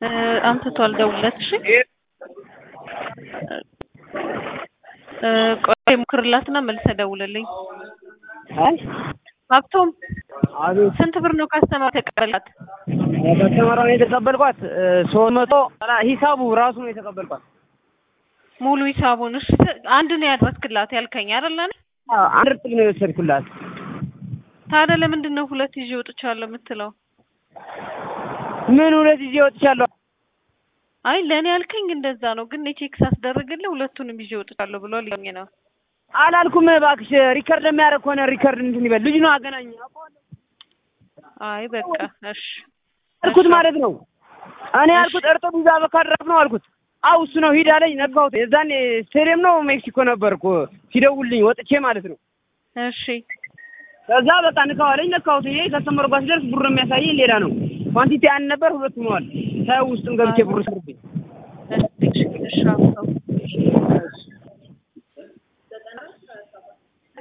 አምጥቷል። ደውለት እሺ። ቆይ ሞክርላትና መልሰህ ደውልልኝ። አይ ሀብቶም አቤት ስንት ብር ነው ካስተማር ተቀበላት? ከስተመራውን የተቀበልኳት ሶስት መቶ ሂሳቡ ራሱ ነው የተቀበልኳት። ሙሉ ሂሳቡን እሺ። አንድ ነው ያድረስክላት ያልከኝ አይደለ? አዎ፣ አንድ እርጥብ ነው የወሰድኩላት። ታዲያ ለምንድን ነው ሁለት ይዤ ወጥቻለሁ የምትለው? ምን ሁለት ጊዜ ወጥቻለሁ። አይ ለእኔ ያልከኝ እንደዛ ነው፣ ግን ቼክ ሳስደርግልህ ሁለቱንም ይዤ ወጥቻለሁ ብሎ ሊኝ ነው። አላልኩም እባክሽ። ሪከርድ የሚያደርግ ከሆነ ሪከርድ እንትን ይበል። ልጅ ነው አገናኝ አይ በቃ እሺ አልኩት ማለት ነው። እኔ ያልኩት እርጥብ ይዛ በካድራፍ ነው አልኩት። አው እሱ ነው ሂድ አለኝ። ነካሁት። የዛኔ ስቴዲየም ነው ሜክሲኮ ነበርኩ ሲደውልኝ ወጥቼ ማለት ነው። እሺ ከዛ በቃ ንካው አለኝ። ነካሁት። ይሄ ከስተመር ጋር ሲደርስ ብሩ የሚያሳየኝ ሌላ ነው። ኳንቲቲ አንድ ነበር፣ ሁለት ሆነዋል። ሳይው ውስጥም ገብቼ ብሩ ስርብኝ እሺ እሺ